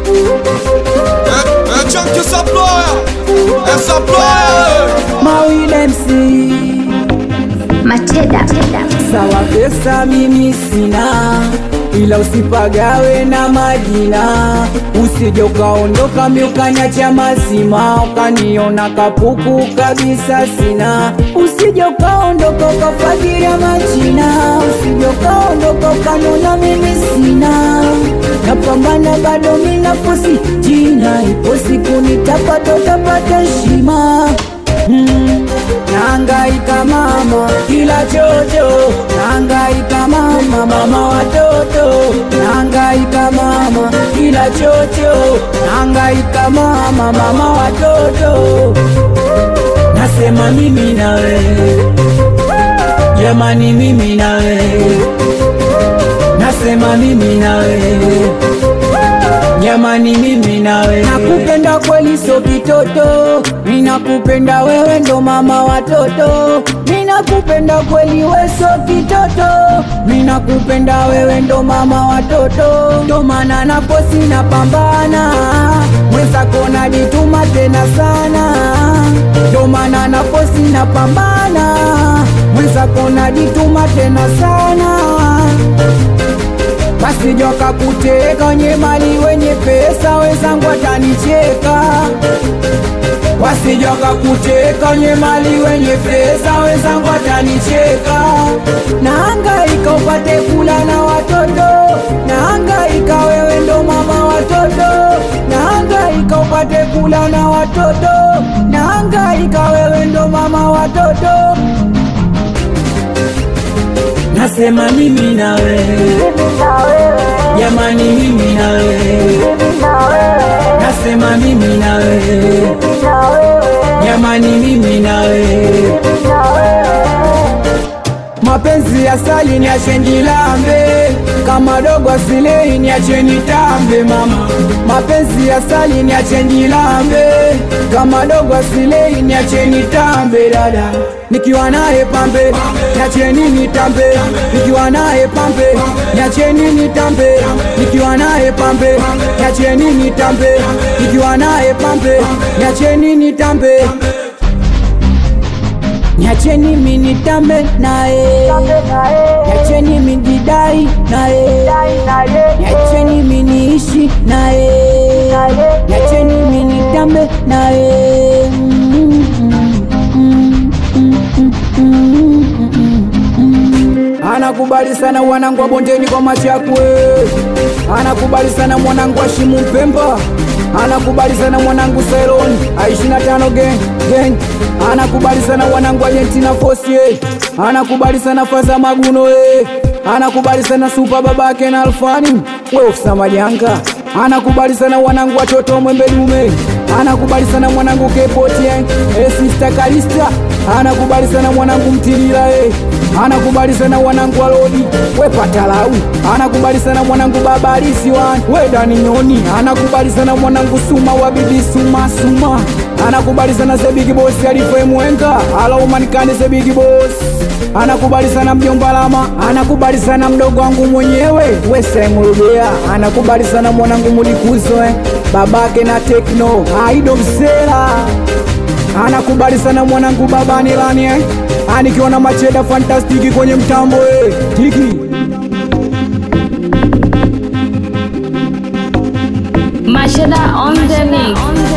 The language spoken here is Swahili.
É, é Chunk Supplier, é Supplier. Mawida MC Macheda. sawa, pesa mimi sina, ila usipagawe na majina, usije ukaondoka miukaniacha mazima, ukaniona kapuku kabisa sina, usije ukaondoka ukafagiria majina, usije ukaondoka ukanona mimi sina, napambana bado minafosi jina, ipo siku nitapata utapata heshima Mm, Nahangaika mama kila chocho, nahangaika mama mama watoto, nahangaika mama kila chocho, nahangaika mama mama watoto, nasema mimi nawe, jamani mimi nawe, nasema mimi nawe Jamani mimi nawe nakupenda kweli, sio kitoto. Ninakupenda wewe, ndo mama watoto. Ninakupenda kweli, we sio kitoto. Ninakupenda wewe, ndo mama watoto. Ndo maana naposi napambana, mwenzako najituma tena sana. Ndo maana naposi napambana, mwenzako najituma tena sana basi joka kuteka wenye mali wenye pesa wenzangu watanicheka, wasijoka kuteka wenye mali wenye pesa wenzangu watanicheka. Nahangaika upate kula na watoto, nahangaika wewe ndo mama watoto, nahangaika upate kula na watoto, nahangaika wewe ndo mama watoto. Nasema mimi nawe, jamani mimi nawe, nasema mimi nawe, jamani mimi nawe. Mapenzi ya sali ni achenjilambe, kama dogo asilei ni achenitambe mama. Mapenzi ya sali ni achenjilambe, kama dogo asilei ni achenitambe dada. Nikiwa naye pambe, niacheni nitambe. Nikiwa naye pambe, niacheni nitambe. Nikiwa naye pambe, niacheni nitambe. Nikiwa naye pambe, niacheni nitambe. Niacheni mimi nitambe naye, niacheni mimi nijidai naye, niacheni mimi niishi naye, niacheni mimi nitambe naye. Anakubali sana wanangu wa bondeni kwa machakwe, anakubali sana mwanangu wa Shimu Mpemba, anakubali sana mwanangu Sailoni aishi na tano gang gang, anakubali sana wanangu wa Argentina Force, eh. anakubali sana Faza Maguno, eh. anakubali sana Super babake na Alfani we ofisa majanga, anakubali sana wanangu watoto Mwembe Dume, anakubali sana mwanangu Kepoti, eh. eh, Sister Kalista anakubali sana mwanangu Mtilila eh. anakubali sana mwanangu Alodi we Patalau, anakubali sana mwanangu Baba Alisi wan we Dani Nyoni, anakubali sana mwanangu Suma wa bibi Suma Suma, anakubali sana Zebigi Boss Alife Mwenga alaumanikani Zebigi Boss anakubali sana mjomba Lama, anakubali sana mdogo wangu mwenyewe we Semurudea, anakubali sana mwanangu Mulikuzo eh. babake na Tekno Aido Msela anakubali sana mwanangu babani lani eh. anikiwa na macheda fantastiki kwenye mtambo eh. tiki Macheda on the mix.